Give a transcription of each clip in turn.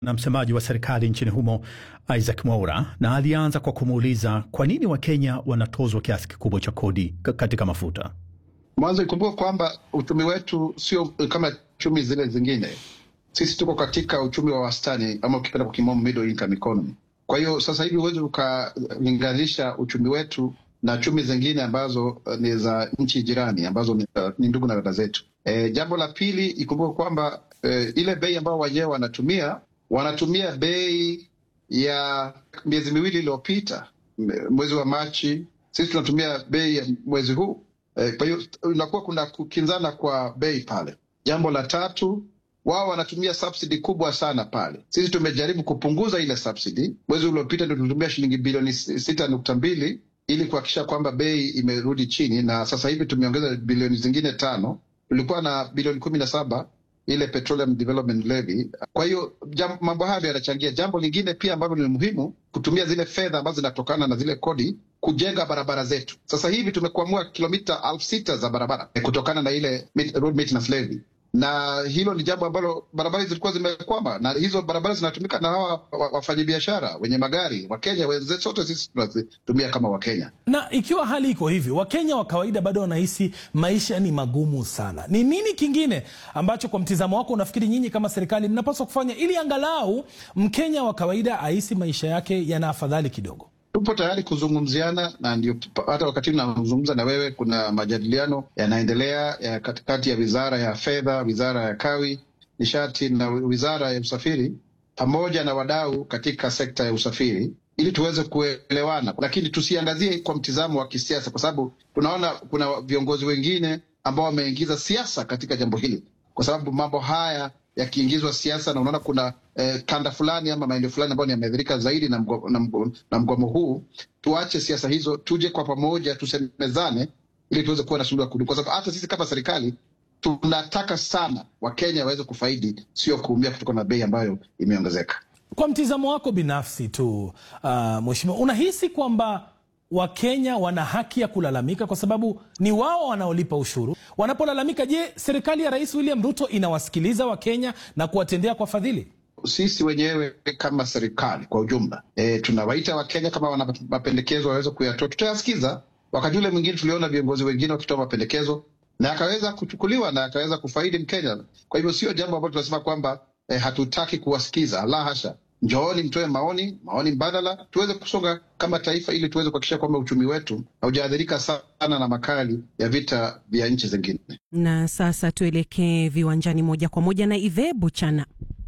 na msemaji wa serikali nchini humo Isaac Mwaura, na alianza kwa kumuuliza kwa nini Wakenya wanatozwa kiasi kikubwa cha kodi katika mafuta. Mwanzo ikumbuka kwamba uchumi wetu sio kama chumi zile zingine. Sisi tuko katika uchumi wa wastani, ama ukipenda kwa kimombo middle income economy. Kwa hiyo sasa hivi huwezi ukalinganisha uchumi wetu na chumi zingine ambazo ni za nchi jirani ambazo ni, uh, ni ndugu na dada zetu. E, jambo la pili ikumbuka kwamba e, ile bei ambayo wenyewe wanatumia wanatumia bei ya miezi miwili iliyopita, mwezi wa Machi. Sisi tunatumia bei ya mwezi huu e, kwa hiyo inakuwa kuna kukinzana kwa bei pale. Jambo la tatu wao wanatumia subsidy kubwa sana pale. Sisi tumejaribu kupunguza ile subsidy. Mwezi uliopita ndio tulitumia shilingi bilioni sita nukta mbili ili kuhakikisha kwamba bei imerudi chini, na sasa hivi tumeongeza bilioni zingine tano. Tulikuwa na bilioni kumi na saba ile Petroleum Development Levy. Kwa hiyo mambo hayo yanachangia. Jambo lingine pia ambalo ni muhimu, kutumia zile fedha ambazo zinatokana na zile kodi kujenga barabara zetu. Sasa hivi tumekuamua kilomita elfu sita za barabara kutokana na ile road maintenance levy na hilo ni jambo ambalo barabara zilikuwa zimekwama, na hizo barabara zinatumika na hawa wafanyabiashara wenye magari Wakenya wenzetu, sote sisi tunazitumia kama Wakenya. Na ikiwa hali iko hivi, Wakenya wa kawaida bado wanahisi maisha ni magumu sana, ni nini kingine ambacho kwa mtizamo wako unafikiri nyinyi kama serikali mnapaswa kufanya ili angalau Mkenya wa kawaida ahisi maisha yake yana afadhali kidogo? Tupo tayari kuzungumziana na ndio hata wakati nazungumza na wewe, kuna majadiliano yanaendelea ya katikati ya wizara ya fedha, wizara ya kawi, nishati na wizara ya usafiri pamoja na wadau katika sekta ya usafiri ili tuweze kuelewana, lakini tusiangazie kwa mtizamo wa kisiasa, kwa sababu tunaona kuna viongozi wengine ambao wameingiza siasa katika jambo hili, kwa sababu mambo haya yakiingizwa siasa na unaona kuna eh, kanda fulani ama maeneo fulani ambayo yameathirika zaidi na mgomo, na mgomo, na mgomo huu. Tuache siasa hizo, tuje kwa pamoja, tusemezane ili tuweze kuwa na suluhu ya kudumu, kwa sababu hata sisi kama serikali tunataka sana Wakenya waweze kufaidi, sio kuumia kutokana na bei ambayo imeongezeka. Kwa mtizamo wako binafsi tu, uh, mheshimiwa, unahisi kwamba Wakenya wana haki ya kulalamika kwa sababu ni wao wanaolipa ushuru. Wanapolalamika, je, serikali ya Rais William Ruto inawasikiliza Wakenya na kuwatendea kwa fadhili? Sisi wenyewe kama serikali kwa ujumla e, tunawaita Wakenya kama wana mapendekezo waweze kuyatoa, tutayasikiza. Wakati ule mwingine tuliona viongozi wengine wakitoa mapendekezo na akaweza kuchukuliwa na akaweza kufaidi Mkenya. Kwa hivyo sio jambo ambalo tunasema kwamba e, hatutaki kuwasikiza, la hasha. Njooni mtoe maoni, maoni mbadala, tuweze kusonga kama taifa, ili tuweze kuhakikisha kwamba uchumi wetu haujaathirika sana na makali ya vita vya nchi zingine. Na sasa tuelekee viwanjani moja kwa moja na Ive Buchana.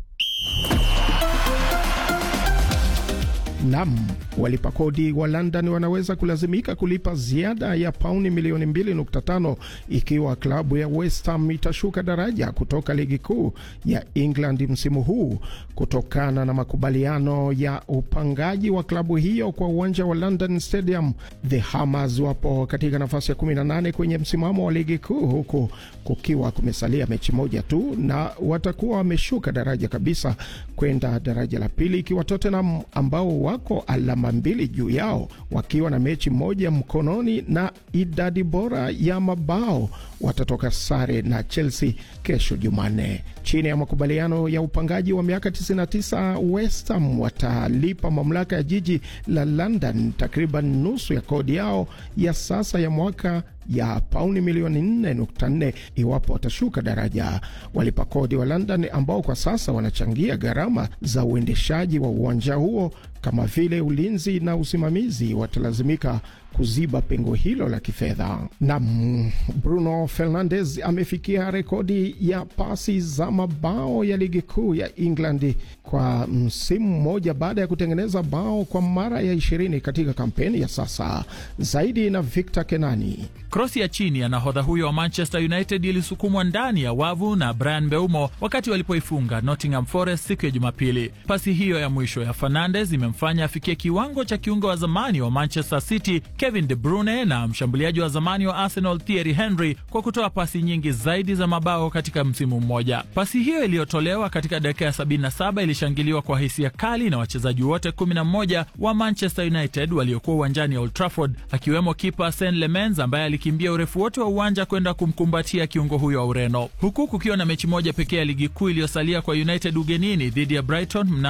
Nam, walipa kodi wa London wanaweza kulazimika kulipa ziada ya pauni milioni 2.5 ikiwa klabu ya West Ham itashuka daraja kutoka ligi kuu ya England msimu huu kutokana na makubaliano ya upangaji wa klabu hiyo kwa uwanja wa London Stadium. The Hammers wapo katika nafasi ya 18 kwenye msimamo wa ligi kuu huku kukiwa kumesalia mechi moja tu, na watakuwa wameshuka daraja kabisa kwenda daraja la pili, ikiwa Tottenham ambao wako alama mbili juu yao wakiwa na mechi moja mkononi na idadi bora ya mabao watatoka sare na Chelsea kesho Jumanne. Chini ya makubaliano ya upangaji wa miaka 99, West Ham watalipa mamlaka ya jiji la London takriban nusu ya kodi yao ya sasa ya mwaka ya pauni milioni 4.4 iwapo watashuka daraja. Walipa kodi wa London ambao kwa sasa wanachangia gharama za uendeshaji wa uwanja huo kama vile ulinzi na usimamizi watalazimika kuziba pengo hilo la kifedha. Na Bruno Fernandes amefikia rekodi ya pasi za mabao ya ligi kuu ya England kwa msimu mmoja baada ya kutengeneza bao kwa mara ya ishirini katika kampeni ya sasa. Zaidi na Victor Kenani. Krosi ya chini ya nahodha huyo wa Manchester United ilisukumwa ndani ya wavu na Brian Mbeumo wakati walipoifunga Nottingham Forest siku ya Jumapili. Pasi hiyo ya mwisho ya Fernandes imemfanya afikie kiwango cha kiungo wa zamani wa Manchester City Kevin De Bruyne na mshambuliaji wa zamani wa Arsenal Thierry Henry kwa kutoa pasi nyingi zaidi za mabao katika msimu mmoja. Pasi hiyo iliyotolewa katika dakika ya 77 ilishangiliwa kwa hisia kali na wachezaji wote 11 wa Manchester United waliokuwa uwanjani Old Trafford, akiwemo kipa Sen Lemens ambaye alikimbia urefu wote wa uwanja kwenda kumkumbatia kiungo huyo wa Ureno, huku kukiwa na mechi moja pekee ya ligi kuu iliyosalia kwa United ugenini dhidi ya Brighton mna